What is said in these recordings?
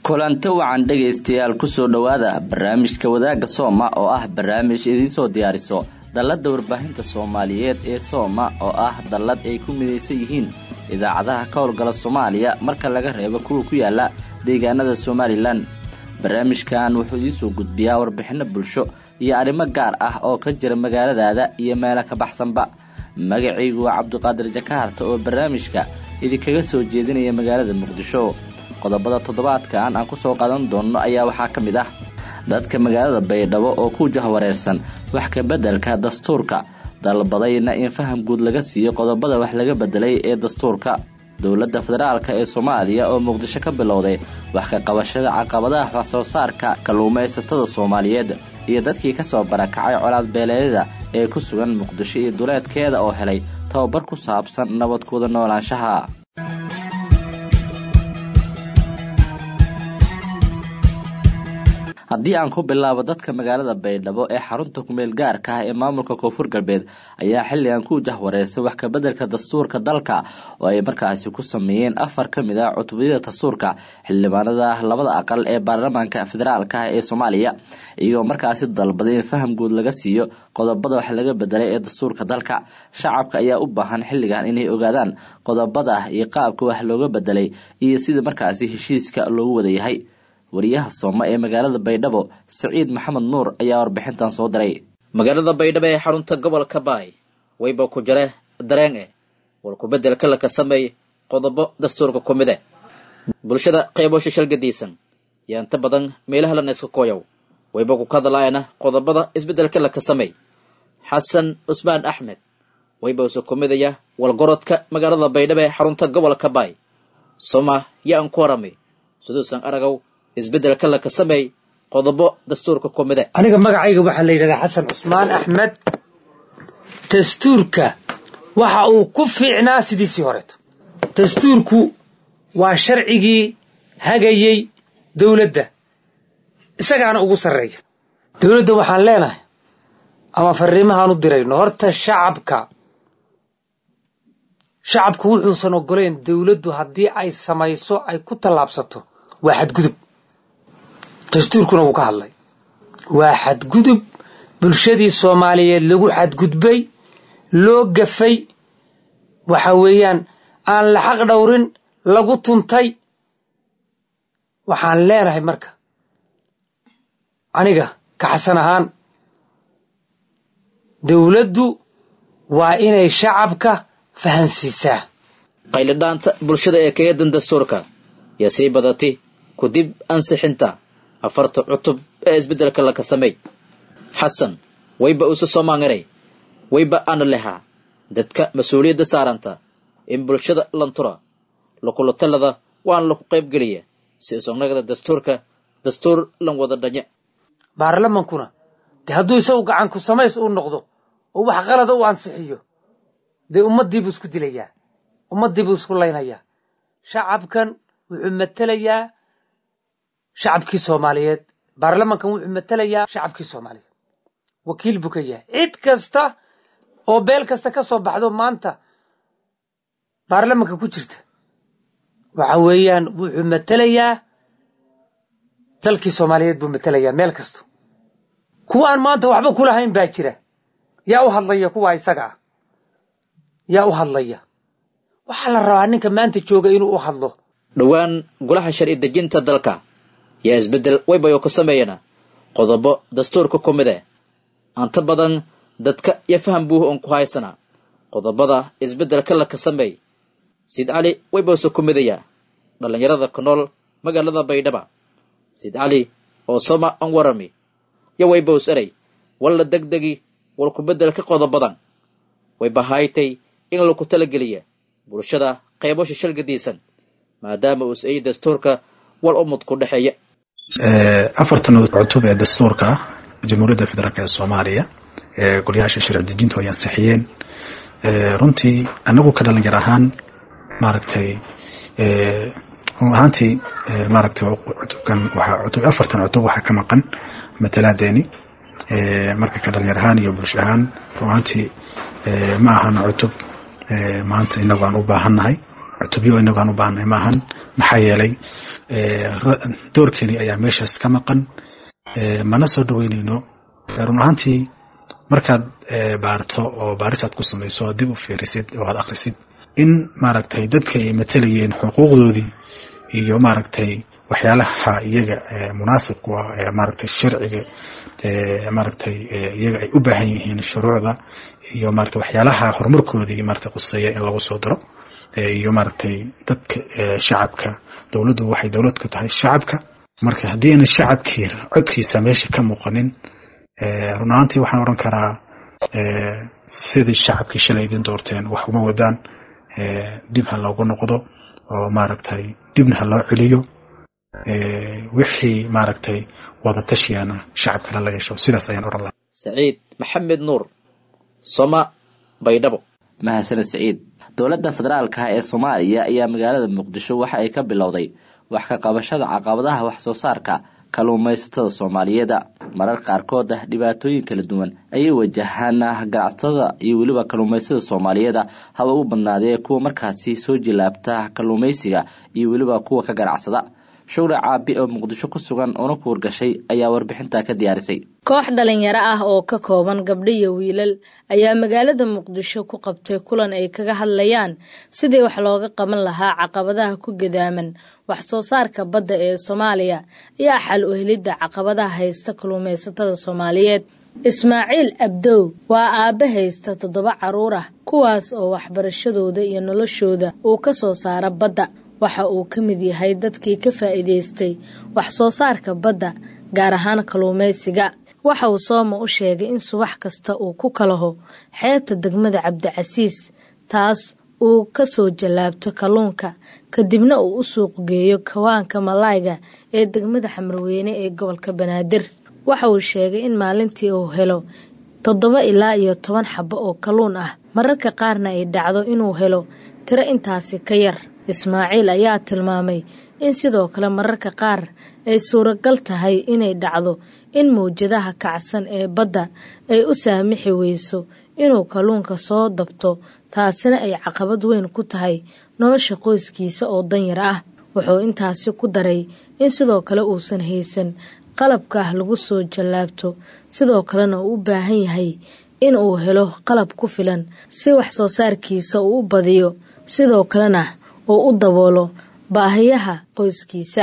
kulanto wacan dhegaystayaal kusoo dhowaada barnaamijka wadaagga sooma oo ah barnaamij idiinsoo diyaariso dalladda warbaahinta soomaaliyeed ee sooma oo ah dallad ay ku midaysan yihiin idaacadaha ka howlgala soomaaliya marka laga reebo kuwa ku yaala deegaanada somalilan barnaamijkan wuxuu idiinsoo gudbiyaa warbixinno bulsho iyo arrimo gaar ah oo ka jira magaaladaada iyo meelo ka baxsanba magacaygu waa cabdiqaadir jakaarta oo barnaamijka idinkaga soo jeedinaya magaalada muqdisho qodobada toddobaadkan aan kusoo qadan doonno ayaa waxaa ka mid ah dadka magaalada baydhabo oo ku jahwareersan wax ka beddelka dastuurka dalbadayna in faham guud laga siiyo qodobada wax laga beddelay ee dastuurka dowladda federaalka ee soomaaliya oo muqdisho ka bilowday wax ka qabashada caqabadaha wax soo saarka kalluumaysatada soomaaliyeed iyo dadkii ka soo barakacay colaad beeleedyada ee ku sugan muqdisho iyo duleedkeeda oo helay tababar ku saabsan nabadkooda noolaanshaha haddii aan ku bilaabo dadka magaalada baydhabo ee xarunta kumeel gaarka ah ee maamulka koonfur galbeed ayaa xilligan ku jahwareersay wax kabeddelka dastuurka dalka oo ay markaasi ku sameeyeen afar ka mid ah cutubiyada dastuurka xildhibaanada labada aqal ee baarlamaanka federaalka ah ee soomaaliya iyagoo markaasi dalbaday in faham guud laga siiyo qodobada wax laga bedelay ee dastuurka dalka shacabka ayaa u baahan xilligan inay ogaadaan qodobada iyo qaabka wax looga bedelay iyo sida markaasi heshiiska loogu wada yahay wariyaha sooma ee magaalada baydhabo saciid maxamed nuur ayaa warbixintan soo diray magaalada baydhabo ee xarunta gobolka baay wayba ku jare dareen eh war ku-beddelka laka sameey qodobo dastuurka ku mid eh bulshada qaybo shishalgadiisan yaa inta badan meelaha lana iska kooyow wayba ku kadalaayana qodobada isbeddelka laka sameey xasan cusmaan axmed wayba usa ku midaya walgorodka magaalada baydhabo ee xarunta gobolka baay soma yaa an ku waramay siduusan aragow isbeddelka laka sameey qodobo dastuurka ku mide aniga magacayga waxaa la yidhahdaa xasan cusmaan axmed dastuurka waxa uu ku fiicnaa sidiisii horeeto dastuurku waa sharcigii hagayey dowladda isagaana ugu sarreeya dowladda waxaan leenahay ama fariimahaan u dirayno horta shacabka shacabku wuxuusan oggolayn dowladdu haddii ay samayso ay ku tallaabsato waa xadgudub dastuurkuna wuu ka hadlay waa xadgudub bulshadii soomaaliyeed lagu xadgudbay loo gafay waxa weeyaan aan la xaq dhowrin lagu tuntay waxaan leenahay marka aniga ka xasan ahaan dowladdu waa inay shacabka fahansiisaa qaylidhaanta bulshada ee kaeedan dastuurka yaa sii badatay kudib ansixinta afarta cutub ee isbeddelka laka sameey xasan wayba isu soomaanganay wayba ana lehaa dadka mas-uuliyadda saaranta in bulshada lantura lakulatalada waan laku qaybgeliya si isognagada dastuurka dastuur lan wada dhanye baarlamankuna dee hadduu isagu gacan ku samays uu noqdo oo wax qalada u ansixiyo dee ummaddiibuu isku dilayaa ummaddiibuu isku laynayaa shacabkan wuxuu matelayaa shacabkii soomaaliyeed baarlamankan wuxuu matelayaa shacabkii soomaaliyeed wakiil buu ka yahay cid kasta oo beel kasta ka soo baxdo maanta baarlamanka ku jirta waxa weeyaan wuxuu matelayaa dalkii soomaaliyeed buu matelayaa meel kasta kuwa aan maanta waxba ku lahayn baa jira yaa u hadlaya kuwa isaga ah yaa u hadlaya waxaa la rabaa ninka maanta jooga inuu u hadlo dhowaan golaha sharci dejinta dalka yaa isbeddel waybayo ku sameeyana qodobo dastuurka ku mid eh anta badan dadka iyo faham buuh oon ku haysanaa qodobada isbeddelka laka sameey siid cali waybawse ku midayaa dhallinyarada ku nool magaalada baydhaba siid cali oo soma an warami yo waybaws erey walla degdegi wal ku beddelka qodobadan wayba haytay in laku talageliya bulshada qaybo shishalgadiisan maadaama uus ay dastuurka wal umud ku dhexeeya afartan cutub ee dastuurka ah jamhuuriyadda federaalk ee soomaaliya ee golayaasha sharci dejintu ay ansixiyeen runtii anagu ka dhalinyar ahaan maaragtay run ahaantii maaragtay cutubkan waxaa cutub afartan cutub waxaa ka maqan matalaadeeni marka ka dhalinyar ahaan iyo bulsho ahaan run ahaantii ma ahan cutub maanta inagu aan u baahannahay cutubyo inagu aan u baahnay maahan maxaa yeelay doorkeeni ayaa meeshaas ka maqan mana soo dhaweynayno run ahaantii markaad baarto oo baarisaad ku samayso oo dib u fiirisid oo aad akhrisid in maaragtay dadka ay matalayeen xuquuqdoodii iyo maaragtay waxyaalaha iyaga munaasibku ah ee maaragtay sharciga maaragtay iyaga ay u baahan yihiin shuruucda iyo maaragtay waxyaalaha horumarkoodii maaragtay quseeya in lagu soo daro iyo maaragtay dadka shacabka dowladdu waxay dowlad ka tahay shacabka marka haddii ayna shacabkii codkiisa meesha ka muuqanin run ahaantii waxaan odhan karaa sidii shacabkii shalay idin doorteen wax uma wadaan dib ha loogu noqdo oo maaragtay dibna ha loo celiyo wixii maaragtay wada tashiyana shacabkana la yeesho sidaas ayaan odhan lahaa saciid maxamed nuur soma baydhabo mahadsaned saciid dowladda federaalka ee soomaaliya ayaa magaalada muqdisho waxa ay ka bilowday wax ka qabashada caqabadaha wax soo saarka kalluumaysatada soomaaliyeeda marar qaarkood ah dhibaatooyin kala duwan ayay wajahaan ganacsatada iyo weliba kalluumaysada soomaaliyeeda haba u badnaadee kuwa markaasi soo jilaabta kalluumaysiga iyo weliba kuwa ka ganacsada showle caabi oo muqdisho ku sugan una kuurgashay ayaa warbixintaa ka diyaarisay koox dhalinyaro ah oo ka kooban gabdho iyo wiilal ayaa magaalada muqdisho ku qabtay kulan ay kaga hadlayaan sidii wax looga qaban lahaa caqabadaha ku gadaaman wax soo saarka badda ee soomaaliya ayaa xal u helidda caqabadaha haysta kalluumaysatada soomaaliyeed ismaaciil abdow waa aabbe haysta toddoba carruur ah kuwaas oo waxbarashadooda iyo noloshooda uu ka soo saara badda waxa uu ka mid yahay dadkii ka faa'iidaystay wax soo saarka badda gaar ahaan kalluumaysiga waxa uu sooma u sheegay in subax kasta uu ku kalaho xeebta degmada cabdicasiis taas uu ka soo jallaabto kalluunka kadibna uu u suuq geeyo kawaanka malaayga ee degmada xamarweyne ee gobolka banaadir waxa uu sheegay in maalintii uu helo toddoba ilaa iyo toban xabo oo kalluun ah mararka qaarna ay dhacdo inuu helo tiro intaasi ka yar ismaaciil ayaa tilmaamay in sidoo kale mararka qaar ay suuragal tahay inay dhacdo in mawjadaha kacsan ee badda ay u saamixi weyso inuu kalluunka soo dabto taasina ay caqabad weyn ku tahay nolosha qoyskiisa oo danyar ah wuxuu intaasi ku daray in sidoo kale uusan haysan qalabka ah lagu soo jallaabto sidoo kalena uu u baahan yahay in uu helo qalab ku filan si wax soo saarkiisa uu u badiyo sidoo kalena uu u daboolo baahiyaha qoyskiisa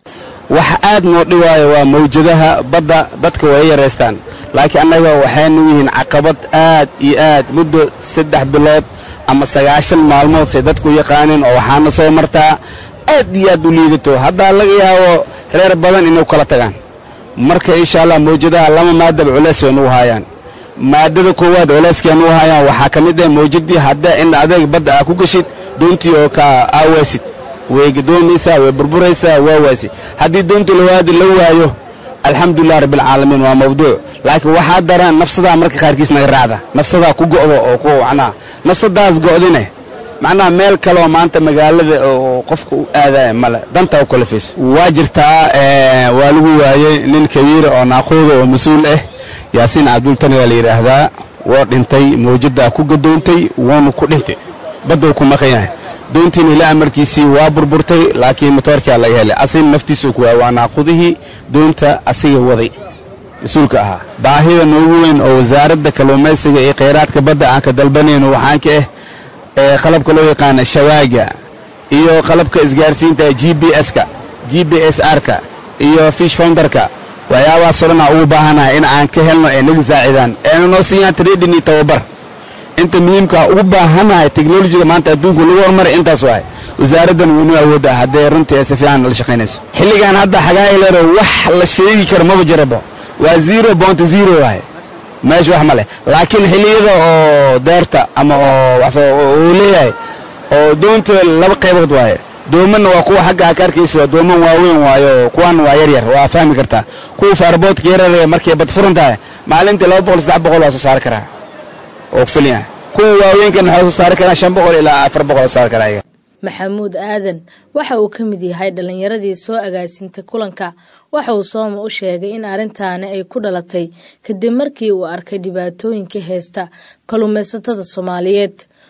waxa aad noo dhibaayo waa mawjadaha badda dadka way yaraystaan laakiin annaga waxaynu yihiin caqabad aad iyo aad muddo saddex bilood ama sagaashan maalmood say dadku yaqaaneen oo waxaana soo martaa aad iyo aad u liidato haddaa laga yaabo reer badan inay kala tagaan marka insha allah mawjadaha lama maadaba culays way nugu haayaan maadada koowaad culayskay nugu haayaan waxaa ka mid ah mawjadii haddaa in adeeg badda aa ku geshid doontii oo ka aawaysid way gadoomaysaa way burburaysaa waa waasi haddii doontii lawaadi la waayo alxamdulilah rabbialcaalamiin waa mawduuc laakiin waxaa daran nafsadaa marka qaarkiis naga raacda nafsadaa ku go'do oo ku macnaha nafsadaas go'dine macnaha meel kaleoo maanta magaalada oo qofka u aadaya male dantaa u kalafayso waa jirtaa waa lagu waayey nin kabiira oo naaquuda oo mas-uul ah yaasiin cabdultani waa la yidhaahdaa waa dhintay mawjaddaa ku gadoontay wuuna ku dhintay badduu ku maqan yahay doontiina ilaa amarkiisii waa burburtay laakiin motoorkaa laga helay asigna naftiisuu ku waayay waa naaqudihii doonta asiga waday mas-uulka ahaa baahida noogu weyn oo wasaaradda kalluumaysiga iyo khayraadka badda aan ka dalbanayno waxaan ka ah ee qalabka loo yaqaana shawaaga iyo qalabka isgaarsiinta g b s-ka g b s r-ka iyo fish founderka waxyaabahaasoo dhan aan ugu baahanahay in aan ka helno ee naga saacidaan eena noo siiyaan trading iyo tababar inta muhiimkaa ugu baahanahay teknolojiga maanta adduunku lagu hormaray intaas waay wasaaraddan weynu awoodda haddee runtii ay si fiican la shaqaynayso xilligan hadda xagaayleero wax la sheegi karo maba jirabo waa zero bonta zero waay meesha wax ma leh laakiin xilliyada oo deerta ama oo uu leeyahay oo doonta laba qaybood waaye doomanna waa kuwa xagga aka arkaysa waa dooman waaweyn waayo kuwan waa yar yar waa fahmi kartaa kuwa faarboodka yararee markay bad furan tahay maalintii laba boqol saddex boqol waa soo saari karaa oo filya kuwa waaweynkan waxaa soo saari karaa shan boqol ilaa afar boqol oo saari karaa maxamuud aadan waxa uu ka mid yahay dhallinyaradii soo agaasintay kulanka waxa uu sooma u sheegay in arrintaani ay ku dhalatay kadib markii uu arkay dhibaatooyinka heesta kalluumaysatada soomaaliyeed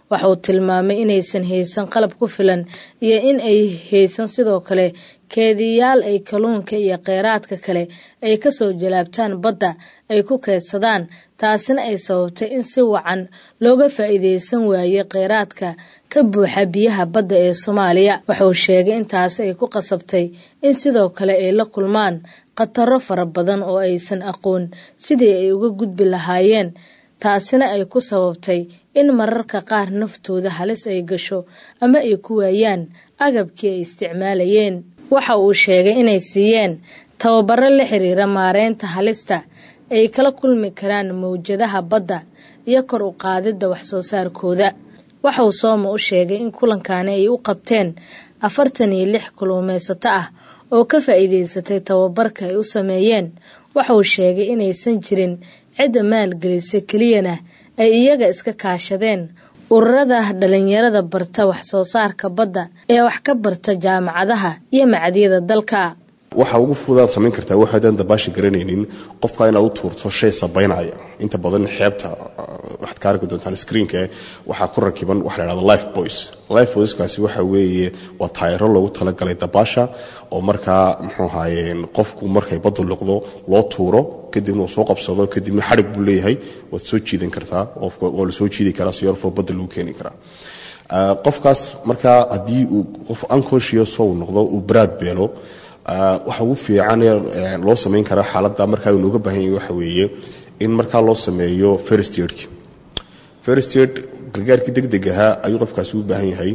waxa uu tilmaamay inaysan haysan qalab ku filan iyo in ay haysan sidoo kale keediyaal ay kalluunka iyo kheyraadka kale ay kasoo jalaabtaan badda ay ku keedsadaan taasina ay sababtay in si wacan looga faa'iideysan waaye kheyraadka ka buuxa biyaha badda ee soomaaliya wuxuu sheegay intaas ay ku qasabtay in sidoo kale ay la kulmaan khataro fara badan oo aysan aqoon sidii ay uga gudbi lahaayeen taasina ay ku sababtay in mararka qaar naftooda halis ay gasho ama ay ku waayaan agabkii ay isticmaalayeen waxa uu sheegay inay siiyeen tababaro la xiriira maareynta halista ay kala kulmi karaan mawjadaha badda iyo kor u qaadidda waxsoo saarkooda waxa uu sooma u sheegay in kulankaani ay u qabteen afartan iyo lix kuluumaysato ah oo ka faa'iidaysatay tababarka ay u sameeyeen waxa uu sheegay inaysan jirin cidda maalgelisa keliyana ay iyaga iska kaashadeen ururada dhalinyarada barta wax soo saarka badda ee wax ka barta jaamacadaha iyo macadyada dalka waxa ugu fudaad samayn kartaa waxaadan dabaasha garanaynin qofka inaad u tuurto shay sabaynaya inta badan xeebta waxaad ka arki doontaan screenka waxaa ku rakiban waxa la dhahda life boys life boyskaasi waxa weeye waa taayaro loogu talagalay dabaasha oo markaa muxuu ahaye qofku markay baddu liqdo loo tuuro kadibna uu soo qabsado kadibna xadhig buu leeyahay waad soo jiidan kartaa waa la soo jiidi karaa si yorfoo badda lagu keeni karaa qofkaas markaa haddii uu qof unconscious uu noqdo uu baraad beelo waxa ugu fiican loo samayn karaa xaaladda markaa uu nooga baahan yahay waxa weeye in markaa loo sameeyo first aidki first aid gargaarkii deg deg ahaa ayuu qofkaasi u baahan yahay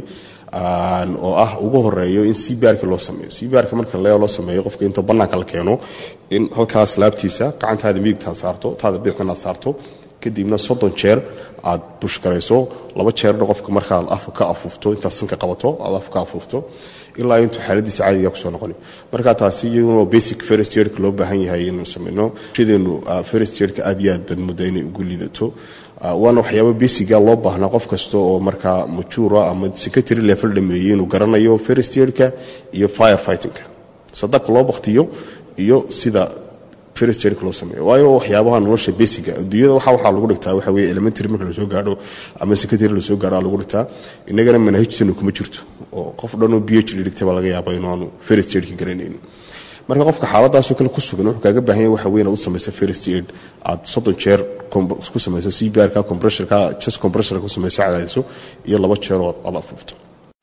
oo ah ugu horeeyo in cbrka loo sameeyo cbrka marka loo sameeyo qofka intoo bannaanka la keeno in halkaas laabtiisa gacantaada midigtaad saarto taada bidixdanaad saarto kadibna soddon jeer aad bushgarayso laba jeerna qofka markaad af ka afuufto intaad sanka qabato aad af ka afuufto ilaa intuu xaaladiisa caadiga kusoo noqoni marka taasi iyaduna basic first yearka loo baahan yahay inuu sameyno shideenu first yearka aad iyo aad baad muddo inay ugu liidato waana waxyaaba basiga loo baahnaa qof kasta oo markaa majuura ama secretary level dhameeyey inuu garanayo first yearka iyo fire fightingka sadabka loo baktiyo iyo sida first yearka loo sameeyo waayo waxyaabaha nolosha basiga adduunyada waxa waxaa lagu dhigtaa waxa weeye elementary marka lasoo gaadho ama secretary lasoo gaadho aa lagu dhigtaa innagana manhajtanu kuma jirto oo qof dhan oo b h d dhigtay baa laga yaaba inuu aanu first yearka garanaynin marka qofka xaaladaasoo kale ku sugan wuxuu kaaga baahan yahay waxa weeye inaad u samayso first aid aad soddon jeer ku samayso cbrka compressorka chest compressorka ku samayso cadaadiso iyo laba jeeroo aad afuufto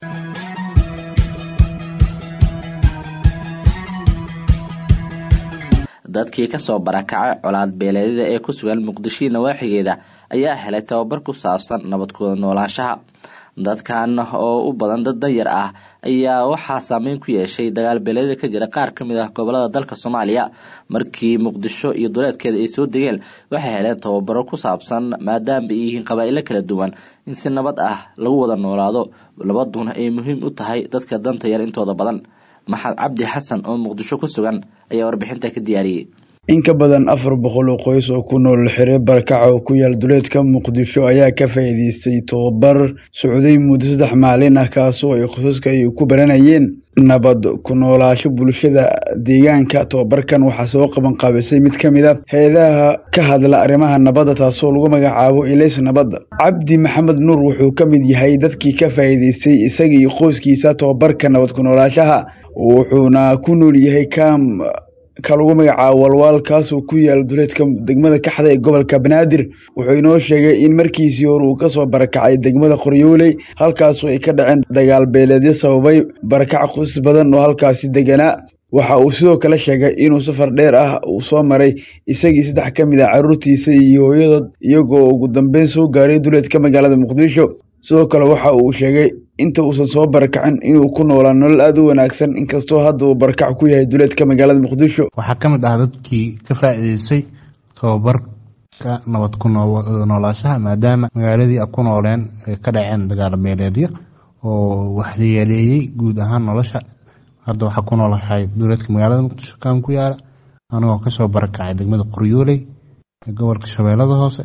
dadkii kasoo barakacay colaad beeleedyada ee ku sugan muqdishii nawaaxigeeda ayaa helay tababar ku saabsan nabadkooda noolaanshaha dadkan oo u badan dad danyar ah ayaa waxaa saameyn ku yeeshay dagaal beeleedyada ka jira qaar ka mid ah gobolada dalka soomaaliya markii muqdisho iyo duleedkeeda ay soo degeen waxay heleen tababaro ku saabsan maadaama ay yihiin qabaa'ilo kala duwan in si nabad ah lagu wada noolaado nabaduna ay muhiim u tahay dadka danta yar intooda badan maxamed cabdi xasan oo muqdisho ku sugan ayaa warbixinta ka diyaariyey in ka badan afar boqol oo qoys oo ku nool xire barakac oo ku yaal duleedka muqdisho ayaa ka faa'iidaystay tobabar socday muddo saddex maalin ah kaasoo ay qosaska ay ku baranayeen nabad ku noolaasho bulshada deegaanka tobabarkan waxaa soo qaban qaabisay mid ka mid a hay-adaha ka hadla arrimaha nabadda taasoo lagu magacaabo ilays nabadda cabdi maxamed nuur wuxuu ka mid yahay dadkii ka faa'iidaystay isaga iyo qoyskiisa tobabarka nabad ku noolaashaha wuxuuna ku nool yahay kaam ka lagu magacaabo walwaal kaasoo ku yaala duleedka degmada kaxda ee gobolka banaadir wuxuu inoo sheegay in markiisii hore uu kasoo barakacay degmada qoryooley halkaasoo ay ka dhaceen dagaal beeleedyo sababay barakac qoysas badan oo halkaasi deganaa waxa uu sidoo kale sheegay inuu safar dheer ah uu soo maray isagii saddex ka mid ah carruurtiisa iyo hooyadood iyagoo ugu dambeyn soo gaaray duleedka magaalada muqdisho sidoo kale waxa uu sheegay inta uusan soo barakacin inuu ku noolaa nolol aada u wanaagsan inkastoo hadda uu barakac ku yahay duleedka magaalada muqdisho waxaa ka mid ah dadkii ka faa'iidaystay tobabarka nabad ku noolaashaha maadaama magaaladii a ku nooleen ay ka dhaceen dagaal beeleedyo oo waxyeeleeyey guud ahaan nolosha hadda waxaa ku noolahay duleedka magaalada muqdisho kaan ku yaala anigoo kasoo barakacay degmada qoryooley ee gobolka shabeellada hoose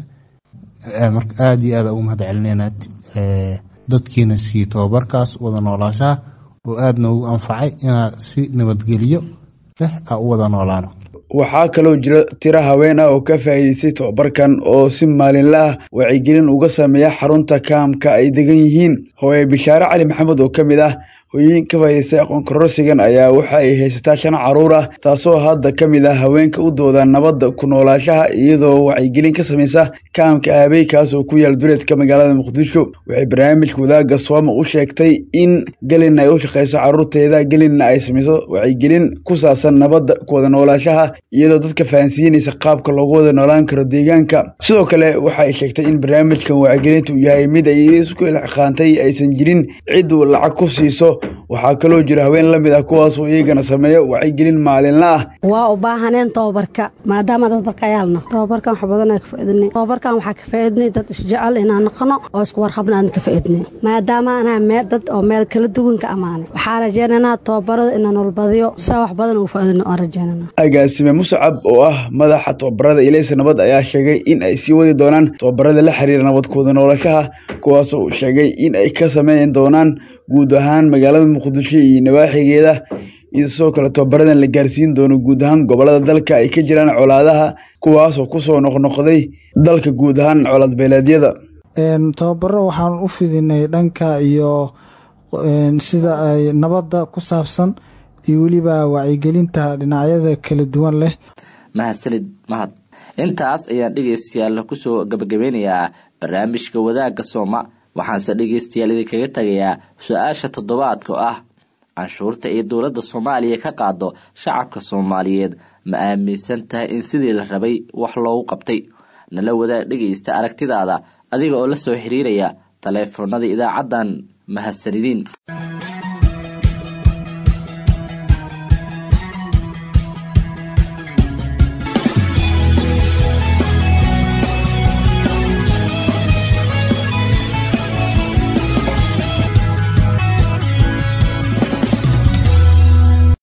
aada iyo aada ugu mahad celinayna dadkiina siiyey tobabarkaas wada noolaashaha oo aada noogu anfacay inaa si nabadgelyo leh a u wada noolaano waxaa kaloo jira tiro haween ah oo ka faa'iidaystay tobabarkan oo si maalinla ah wacyigelin uga sameeya xarunta kaamka ay degan yihiin hooye bishaare cali maxamed oo ka mid ah hooyooyin ka faa'idaystay aqoon kororsigan ayaa waxa ay haysataa shan caruur ah taasoo hadda ka mid ah haweenka u dooda nabadda ku noolaashaha iyadoo wacyigelin ka samaysa kaamka aabey kaas oo ku yaal duleedka magaalada muqdisho waxay barnaamijka wadaagga sooma u sheegtay in gelin ay u shaqayso caruurteeda gelinna ay samayso wacyigelin ku saabsan nabadda ku wada noolaashaha iyadoo dadka fahansiinaysa qaabka loogu wada noolaan karo deegaanka sidoo kale waxa ay sheegtay in barnaamijkan wacyigelintu uu yahay mid ay isku ilxaqaantay aysan jirin cid uu lacag ku siiso waxaa kaloo jira haween la mid ah kuwaasoo iyagana sameeya wacyigelin maalinla ah waa u baahaneen tobabarka maadaama dad barkayaalna tobabarkan wax badan ka faaidnay tobabarkan waxaa ka faaidnay dad isjecel inaan noqono oo isku warqabna aan ka faaidnay maadaama anaa mee dad oo meel kala duwan ka ammaanay waxaa rajeynaynaa tobabarada inaan walbadiyo saa wax badan uu faaidno aan rajeynana agaasime muscab oo ah madaxa tobabarada ilaysa nabad ayaa sheegay in ay sii wadi doonaan tobabarada la xiriira nabadkooda noolashaha kuwaasoo uu sheegay in ay ka sameyn doonaan guud ahaan magaalada muqdisho iyo nawaaxigeeda iyo sidoo kale tobabaradan la gaarsiin doono guud ahaan gobolada dalka ay ka jiraan colaadaha kuwaasoo kusoo noqnoqday dalka guud ahaan colaad beeleedyada tababaro waxaan u fidinay dhanka iyo sida ay nabadda ku saabsan iyo weliba wacyigelinta dhinacyada kala duwan leh mahadsanid mahad intaas ayaan dhegeystayaal kusoo gabagabeynayaa barnaamijka wadaagga sooma waxaanse dhegeystayaal idinkaga tagayaa su-aasha toddobaadka oo ah canshuurta ay dowladda soomaaliya ka qaado shacabka soomaaliyeed ma aaminsan tahay in sidii la rabay wax loogu qabtay nala wadaag dhegeysta aragtidaada adiga oo la soo xiriiraya taleefoonada idaacaddan mahadsanidin